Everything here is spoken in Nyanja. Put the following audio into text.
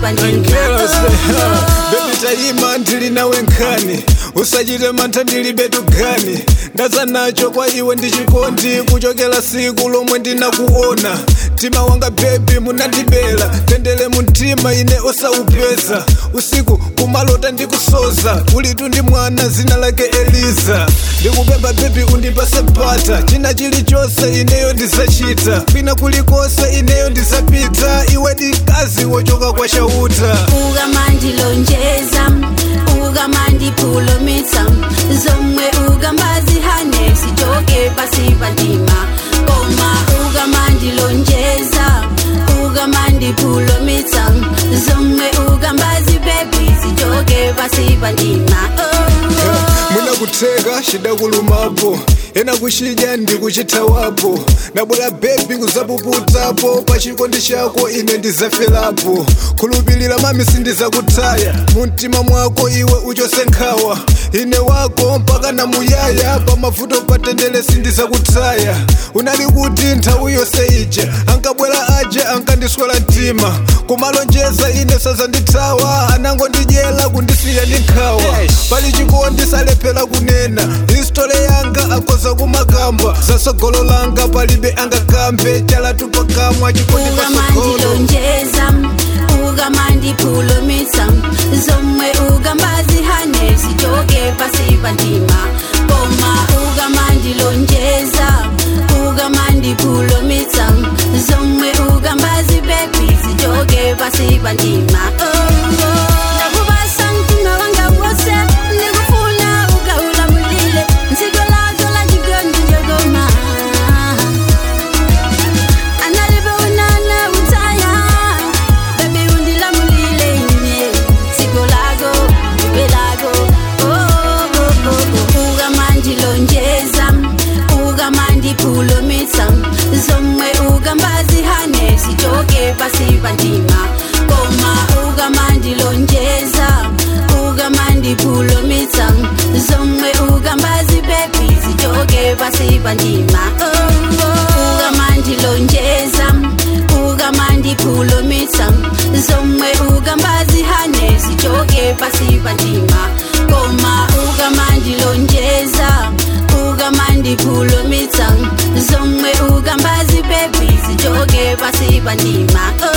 Angela say, ndima Baby tayima ndili nawe nkhani usachite mantha ndilibe tugani ndaza nacho kwa iwe ndi chikondi kuchokera siku lomwe ndinakuona mtima wanga bebi munandibela tendele mumtima ine osaupeza usiku kumalota ndikusoza ulitu ndi mwana zina lake eliza ndikupempha bebi undipase mpata china chilichonse ineyo ndizachita kwina kulikonse ineyo ndizapita iwe ndi kazi wochoka kwa chauta ukamandilonjeza ukamandiphulumutsa zomwe ukambazihane sichoke pasi pa ndima koma ukamandilonjeza ukamandiphulumutsa zomwe ukambazibebi sichoke pasi pa ndima oh. munakutheka chidakulumapo ena kuchidya ndikuchithawapo nabwera bebi kuzapuputapo pa chikondi chako ine ndizaferapo khulupirira mami sindizakutaya mumtima mwako iwe uchose nkhawa ine wako mpaka namuyaya pamavuto patendele sindizakutaya unali kuti nthawi yonse ija ankabwera aja ankandiswera mtima kumalonjeza ine sazandithawa anangondidyera kundisiya ndi nkhawa pali chikondi salephera kunena histole yanga akoza kumakamba zasogolo langa palibe angakambe chalatu pakamwa chikondi pasogolo ukamandilonjeza ukamandiphulumutsa zomwe ukambazihane sichoke pasi pa ndima koma ukamandilonjeza ukamandiphulumutsa zomwe ukambazibebi sichoke pasi pa ndima ndakupasa mtima wanga wose ndikufuna ukaulamulile nziko lako la chikondi chokoma analibe unana utaya bebi undilamulile ine siko lako iwe lako oh, oh, oh, oh. ukamandilonjeza ukamandiphulumutsa zomwe ukambazihane sichoke pasi pa ndima koma ukamandilonjeza ukamandiphulumutsa zomwe ukambazibebi sichoke pasi pa ndima oh, oh. ukamandilonjeza ukamandiphulumutsa zomwe ukambazihane sichoke pasi pa ndima koma ukamandilonjeza ukamandiphulumutsa zomwe ukambazibebi sichoke pasi pa ndima oh.